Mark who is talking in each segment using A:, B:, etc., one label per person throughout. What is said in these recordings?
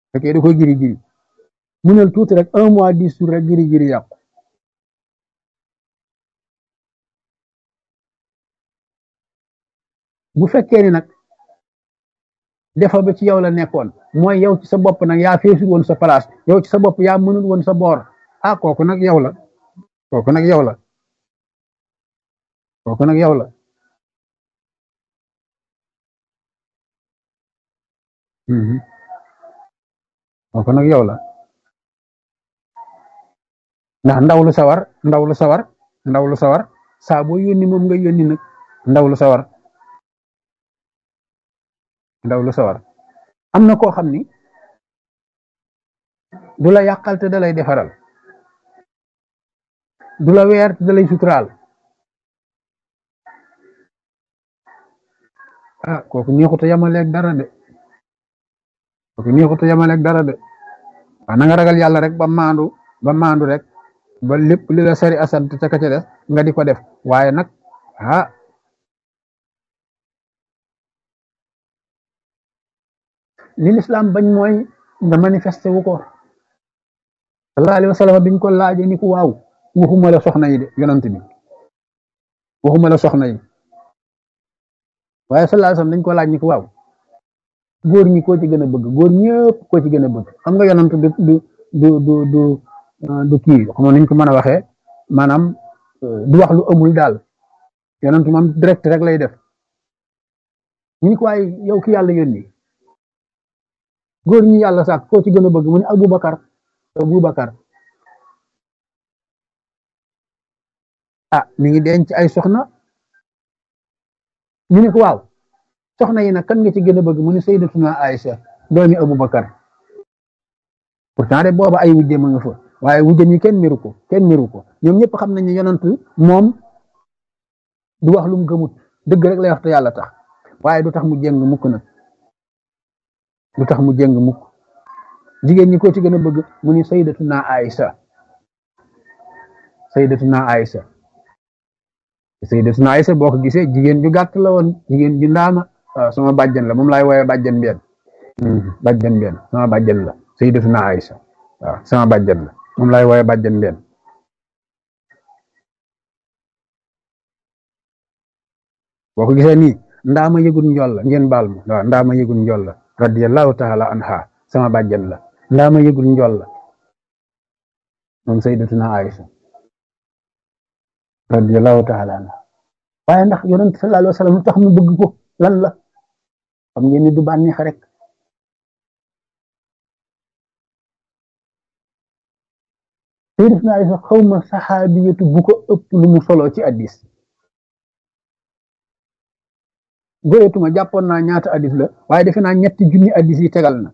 A: fekkee da koy giri giri munal tuuti rek un mois dix jours rek giri giri yàqu bu fekkee ni nag defa ba ci yow la nekkoon mooy yow ci sa bopp nag yaa feesul woon sa place yow ci sa bopp yaa mënul woon sa boor ah kooku nag yow la kooku nag yow la kooku nag yow la kooku nag yow la ndax ndaw lu sawar ndaw lu sawar ndaw lu sawar saa boo yónni moom nga yónni nag ndaw lu sawar ndaw lu sawar am na koo xam ni du la yàqal te da lay defaral du la weer te da lay suturaal ah kooku neexut a yamaleeg dara de kooku neexut a yamaleeg dara de waaw na nga ragal yàlla rek ba maandu ba maandu rek ba lépp li la sari asant ca ka ca des nga di ko def waaye nag ah li lislaam bañ mooy nga manifesté wu ko sallallahu alayhi wa sallam biñ ko laaje ni ko waaw waxuma la soxna yi de yonant bi waxuma la soxna yi waaye sallallahu alayhi wa sallam dañ ko laaj ni ko waaw góor ñi koo ci gën a bëgg góor ñëpp koo ci gën a bëgg xam nga yonant du du du du du du kii xam nga niñ ko mën a waxee maanaam du wax lu amul daal yonant moom direct rek lay def ñu ni ko waaye yow ki yàlla yónni góor ñi yàlla sax koo ci gën a bëgg mu ne Aboubacar Aboubacar ah mi ngi denc ay soxna ñu ne ko waaw soxna yi nag kan nga ci gën a bëgg mu ne Sayyidatuna Aïcha doomi Aboubacar pourtant de booba ay wujje ma nga fa waaye wujjam yi kenn miru ko kenn miru ko ñoom ñëpp xam nañ ne yonent moom du wax lu mu gëmut dëgg rek lay wax te yàlla tax waaye du tax mu jéng mukk nag du tax mu jéng mukk jigéen ñi ko ci gën a bëgg mu ni sayyidatuna Aïsa sayyidatuna Aïsa sayyidatuna Aïsa boo ko gisee jigéen ju gàtt la woon jigéen ju ndaama waaw sama bàjjan la moom laay woowe bàjjan benn bàjjan benn sama bàjjan la sayyidatuna Aïsa waaw sama bàjjan la moom laay woowe bàjjan benn boo ko gisee nii ndaama yëgul njool la ngeen baal ma waaw ndaama yëgul njool la radiyallahu taala anha sama bàjjan la ndaama yëgul njool la moom sayyidatuna Aïsa radiyallahu taala anha waaye ndax yonent sallallahu alayhi wa sallam lu tax mu bëgg ko lan la xam ngeen ni du bànneex rek sayyidatuna Aïsa xawma saxaabiyatu bu ko ëpp lu mu solo ci addis goyetuma jàppoon naa ñaata addis la waaye defe naa ñetti junni addis yi tegal na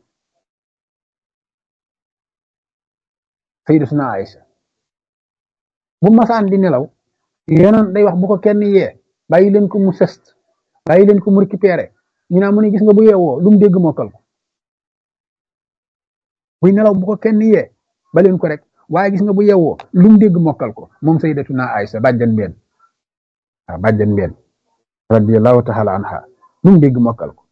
A: sayyidatuna Aïsa bu masaan di nelaw yonoon day wax bu ko kenn yee bàyyi leen ko mu sest bàyyi leen ko mu récupéré ñu naa mu ne gis nga bu yeewoo lu mu dégg mokkal ko buy nelaw bu ko kenn yee ba leen ko rek waaye gis nga bu yeewoo lu mu dégg mokkal ko moom sayyidatuna Aïsa bàjjan benn waaw bàjjan benn radiyallahu taala anha lu mu dégg mokkal ko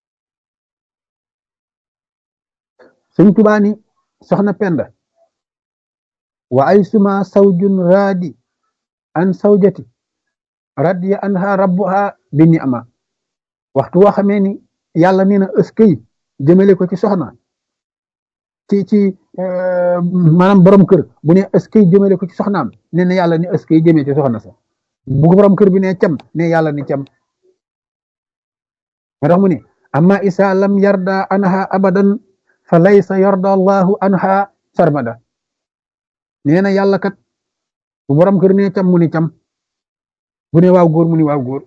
A: sëñ Tuubaa ni soxna Penda wa ay suma sawjun raadi an sawjati radiya anha rabbuha bi ni'ma waxtu woo xamee ni yàlla nee na ëskay jëmale ko ci soxna ci ci maanaam borom kër bu ne ëskay jëmale ko ci soxnaam nee na yàlla ni ëskay jëmee ci soxna sa bu borom kër bi ne cam ne yàlla ni cam moo tax mu ne amma isa lam yarda anha abadan fa laysa yarda allahu anha sarmada nee na yàlla kat bu borom kër ne cam mu ni cam bu ne waaw góor mu ni waaw góor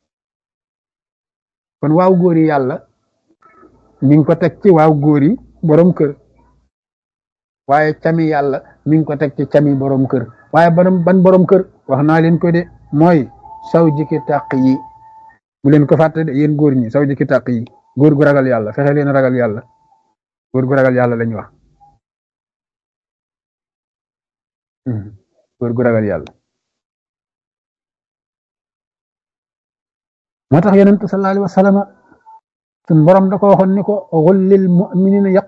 A: kon waaw góor yi yàlla mi ngi ko teg ci waaw góor yi borom kër waaye cami yàlla mi ngi ko teg ci cami borom kër waaye ban ban borom kër wax naa leen ko de mooy saw jiki tàq yi bu leen ko fàtte de yéen góor ñi saw jiki tàq yi góor gu ragal yàlla fexe leen ragal yàlla góor gu ragal yàlla lañ wax góor gu ragal yàlla moo tax yonent sallallahu alayhi wa sallam sun borom da ko waxoon ni ko xullil mu'minina